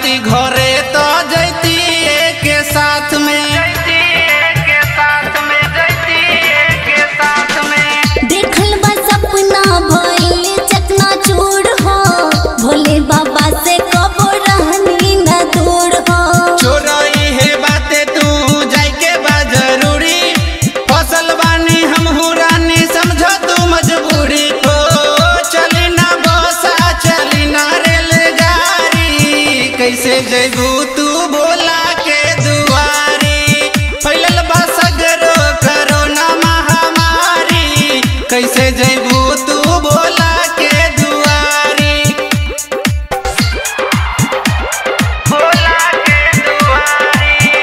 रहती घरे तो जैती के साथ में के साथ में जैती के साथ में देखल बा सपना भइल चकना चूर हो भोले बाबा से कबो रहनी न दूर हो चोरई है बातें तू जाय के बा जरूरी फसल बानी हम हुरानी समझो तू मजबूरी हो चली ना बसा चली ना रेलगाड़ी कैसे जैबू तू बोला के दुआरी फैलल बा सगरो करोना महामारी कैसे जैबू तू बोला के दुआरी बोला के दुआरी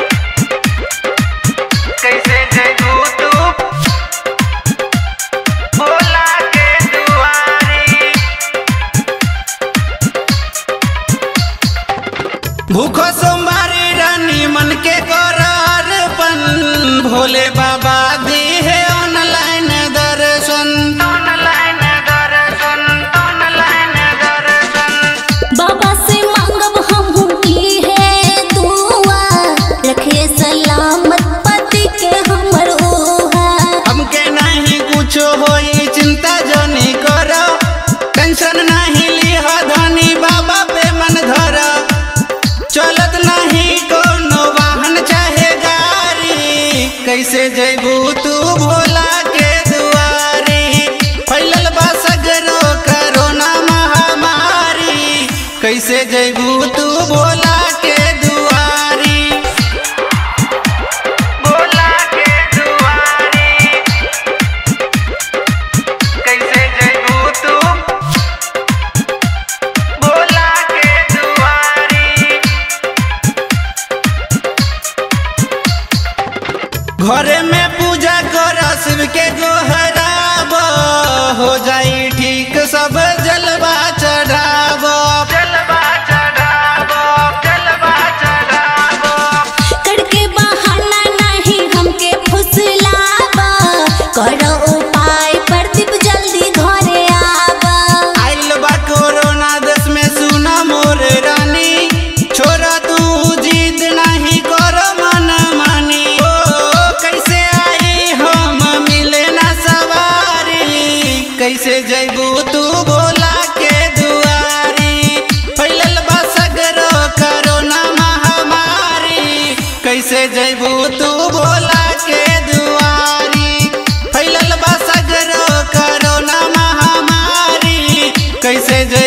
कैसे जगू तू बोला के दुआरी भूखो सोमवारी रानी मन के करार पन भोले बाबा दी है ऑनलाइन दर्शन ऑनलाइन दर्शन ऑनलाइन दर्शन बाबा से मांगब हम की है दुआ रखे सलामत पति के हमर ओहा हमके नहीं कुछ होई चिंता जनी करो टेंशन नहीं लिह धनी बाबा पे मन धर चलत नहीं कोनो वाहन चाहे गाड़ी कैसे जैबू तू भोला के दुआरी फैलल बा सगरो करोना महामारी कैसे जैबू तू भोला के दुआरी बोला के दुआरी कैसे जगू तू बोला के दुआरी घरे में पूजा कर शिव के गोहराब हो जाई ठीक सब जलवा चढ़ाब जलवा चढ़ाब जलवा चढ़ाब करके बहाना नहीं हमके फुसलाबा करो उपाय प्रदीप जल्दी घरे आबा आइल बा कोरोना देश में सुना मोर रानी छोरा तू जिद नहीं करो मन मानी ओ कैसे आई हम मिले ना सवारी कैसे जैबू तू बोला के दुआरी फैलल बा सगरो करोना महामारी कैसे जैबू तू बोला के दुआरी फैलल बा सगरो करोना महामारी कैसे जय